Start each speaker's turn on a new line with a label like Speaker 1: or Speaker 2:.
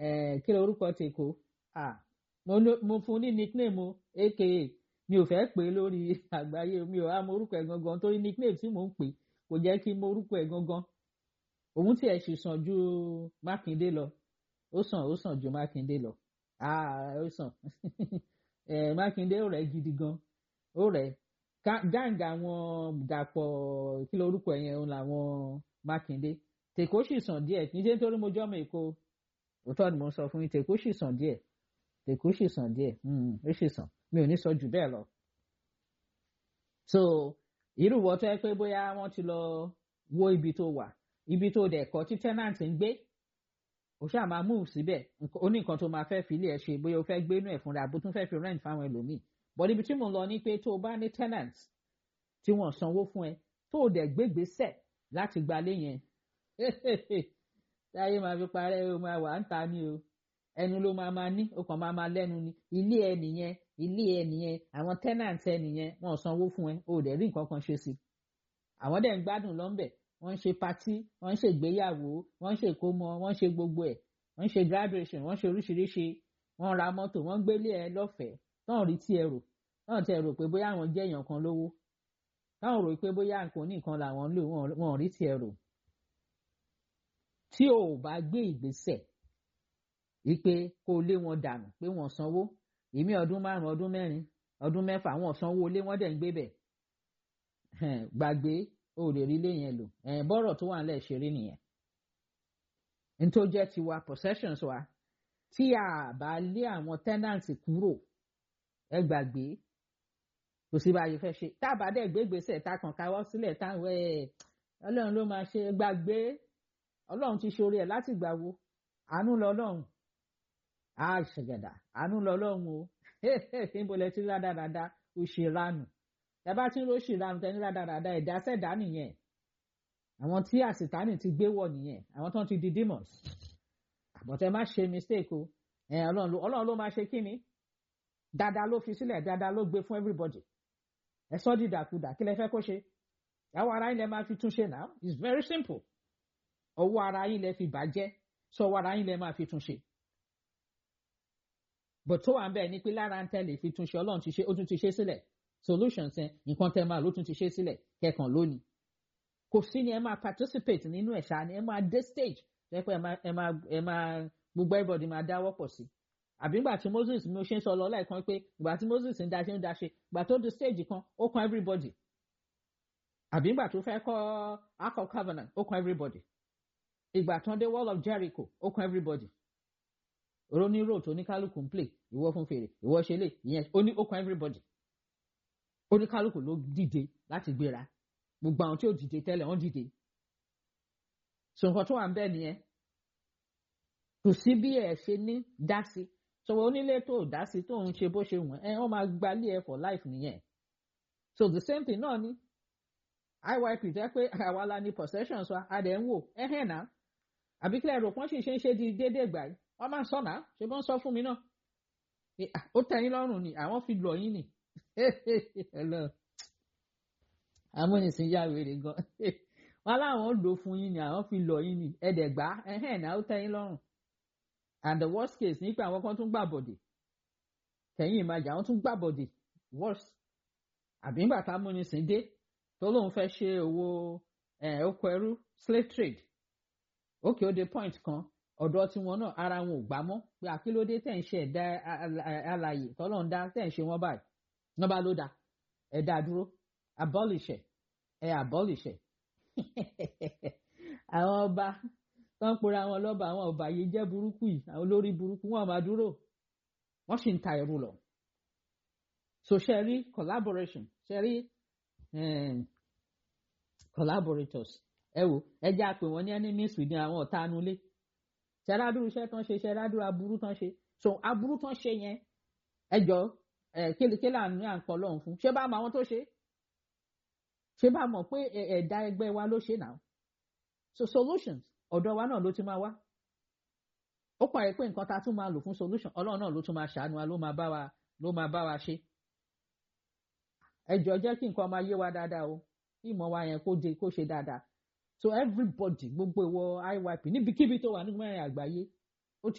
Speaker 1: kí ló orúkọ tèkó mo fún ní nickname o aka mi ò fẹ́ pè é lórí àgbáyé mi ò á mọ orúkọ ẹ̀ gangan torí nickname tí mò ń pè kò jẹ́ kí n mọ orúkọ ẹ̀ gangan òun tí ẹ̀ sì sàn ju mákindé lọ ó sàn ó sàn ju mákindé lọ ó sàn mákindé ó rẹ̀ gidi gan ó rẹ̀ gáǹgà àwọn dàpọ̀ kí ló orúkọ yẹn òun làwọn mákindé tèkó sì sàn díẹ̀ kì í ṣe nítorí mo jọ́mọ èkó òótọ́ ni mo sọ fún yín tèkó sì sàn díẹ̀ tèkó sì sàn díẹ̀ ó sì sàn mi ò ní sọ jù bẹ́ẹ̀ lọ. so irú wọ́n tó yẹ pé bóyá wọ́n ti lọ wo ibi tó wà ibi tó dẹ̀ kọ́ tí tenant ń gbé o ṣáà máa move síbẹ̀ ó ní nǹkan tó máa fẹ́ fi ilé ẹ̀ ṣe bóyá o fẹ́ gbé inú ẹ̀ fúnra bó tún fẹ́ fi rent fáwọn ẹlòmíì but ibi tí mo lọ ní pé tó o bá ní tenant tí wọ́n sanwó fún ẹ tó o dẹ̀ gbégbèsè láti gbalé yẹn táyé máa fi parẹ́ o máa wà ń ta ni o ẹnu ló máa máa ní o kàn máa máa lẹ́nu ni ilé ẹ nìyẹn ilé ẹ nìyẹn àwọn tenant ẹ nìyẹn wọ́n sanwó fún ẹ o dẹ̀ rí nǹkan kan ṣe sí àwọn dẹ̀ ń gbádùn lọ́nbẹ̀ wọ́n ń ṣe patí wọ́n ń ṣe ìgbéyàwó wọ́n ń ṣe ìkómọ wọ́n ń ṣe gbogbo ẹ̀ wọ́n ń ṣe graduation wọ́n ń ṣe oríṣiríṣi wọ́n ra mọ́tò wọ́n ń gbélé ẹ lọ́fẹ̀ẹ́ táwọn rí tí ẹ rò táwọn tẹ rò pé bóyá àwọn jẹ́ èèyàn kan lówó táwọn rò pé bóyá nǹkan oníkan làwọn ń lò wọ́n rí tí ẹ rò tí o ò bá gbé ìgbésẹ̀ wípé kó lé wọn dànù pé wọ́n sanwó èmi ọdún márùn ọdún mẹ́rin ọdún mẹ́fà wọ́n sanwó lé wọ́n dẹ̀ ń gbé bẹ̀ gbàgbé o lè rí ilé yẹn lò bọ́rọ̀ tó wà nílẹ̀ ṣeré nìyẹn nítorí jẹ́ tiwa possessions wa tí a bá lé àwọn tenants kúrò ẹ gbàgbé kò sí bá a yẹ fẹ́ ṣe tá a bá dẹ̀ gbé gbèsè tá a kàn káwọ́ sílẹ̀ táwọn ẹ̀ ọlọ́run ló máa ṣe gbàgbé ọlọ́run ti ṣorí ẹ̀ láti gbà wo àánú lọ́lọ́run á ṣẹ̀gẹ̀dà àánú lọ́lọ́run o níbo lẹ ti rádaràda ó ṣe ránù ẹ bá ti ń róṣì ránù tẹ ní rádaràda ẹ̀dá sẹ̀dá nìyẹn àwọn tí àsìtánì ti gbé wọ̀ nìyẹn àwọn tó ń ti di demons àbọ̀tẹ́ má ṣe mistake o ọlọ́run ló máa ṣe kí ni dáadáa ló fi sílẹ̀ dáadáa ló gbé fún everybody ẹ sọ́ dìdàkudà kí lẹ fẹ́ kó ṣe àwọn ará yín lẹ máa fi túnṣe now it's very simple ọwọ́ ara yín lẹ fi bàjẹ́ sọwọ́ ara yín lẹ máa fi túnṣe but tó wà ń bẹ̀ ni pé lára ń tẹ̀lé fi túnṣe ọlọ́run ti ṣe ó tún ti ṣe sílẹ̀ solutions ẹ nǹkan tẹ máa ló tún ti ṣe sílẹ̀ kẹkàn lónìí kò sí ni ẹ máa participate nínú ẹ̀ṣá ni ẹ máa dé stage ẹ pé ẹ máa ẹ máa ẹ máa gbogbo everybody máa dáwọ́ pọ̀ sí àbí ìgbà tí Moses mi ò ṣe ń sọ lọ lẹ́ẹ̀kan pé ìgbà tí Moses ń daṣe ń daṣe ìgbà tó di stage kan ó kan everybody àbí ìgbà tó fẹ́ kọ́ Ark of Covenant ó kan everybody ìgbà tán dé wall of Jericho ó kan everybody roniro tó ní kálukú ń play ìwọ fún fèrè ìwọ ṣe lè ìyẹn ó ní ó kan everybody oníkálukú ló dìde láti gbéra gbogbo àwọn tí ò dìde tẹ́lẹ̀ wọ́n dìde so nǹkan tó wà ń bẹ̀ nìyẹn kò sí bí ẹ ṣe ní dá sí sọ̀rọ̀ onílé tó dá sí tó ń ṣe bó ṣe wọ̀n ẹ wọ́n máa gbalé ẹ for life nìyẹn so the same thing náà ni iyp jẹ́ pé àwa la ní possessions wa a dẹ̀ ń wò ẹ̀hẹ̀ náà àbí kílẹ̀ rò pọ́n sì ṣe ń ṣe di déédéé gbà yìí wọ́n máa ń sọ náà ṣe bọ́n sọ fún mi náà ó tẹ̀yìn lọ́rùn ni àwọn fi lọ yín ni amúnisìn yá wèrè gan wọn láwọn lò fún yín ni àwọn fi lọ yín ni ẹdẹgbà ẹhẹn náà ó tẹ́yìn lọ́rùn and the worst case ní pé àwọn kan tún gbà bọ̀dẹ̀ kẹ̀yìn ìmájà àwọn tún gbà bọ̀dẹ̀ worse àbí nígbà tá amúnisìn dé tó lóun fẹ́ ṣe owó oko ẹrú slave trade ókè ó dé point kan ọ̀dọ̀ tiwọn náà ara wọn ò gbà mọ́ pé àkílódé tẹ̀ ń ṣe ẹ̀dá alàyè tọ́lọ́run dá tẹ̀ ń ṣe wọ́n báyìí wọ́n bá ló dá ẹ̀dá dúró abolish ẹ ẹ abolish ẹ àwọn ọba tó ń pera wọn lọ́ba àwọn ọba yìí jẹ́ burúkú yìí àwọn olórí burúkú wọn máa dúró wọ́n sì ń ta ẹrú lọ so ṣe rí collaboration ṣe rí collaborators ẹ wò ẹ jẹ́ àpè wọ́n ní enemies within àwọn ọ̀tá anulé ṣẹ́rádúró iṣẹ́ tán ṣe ṣẹ́rádúró aburú tán ṣe so aburú tán ṣe yẹn ẹ jọ ẹ kélékélé àánú à ń pọ̀ lọ́hùn fún ṣé bá mọ àwọn tó ṣe ṣé bá mọ̀ pé ẹ̀dá ẹgbẹ́ wa ló ṣe náà so solutions ọ̀dọ̀ wa náà ló ti máa wá ó parí pé nǹkan tá a tún máa lò fún solution ọlọ́run náà ló tún máa ṣàánú wa ló máa bá wa ló máa bá wa ṣe ẹ jọ jẹ́ kí nǹkan máa yé wa dáadáa o ìmọ̀ wa yẹn kó de kó ṣe dáadáa so everybody gbogbo ìwọ IYP níbikíbi tó wà nígbà yẹn àgbáyé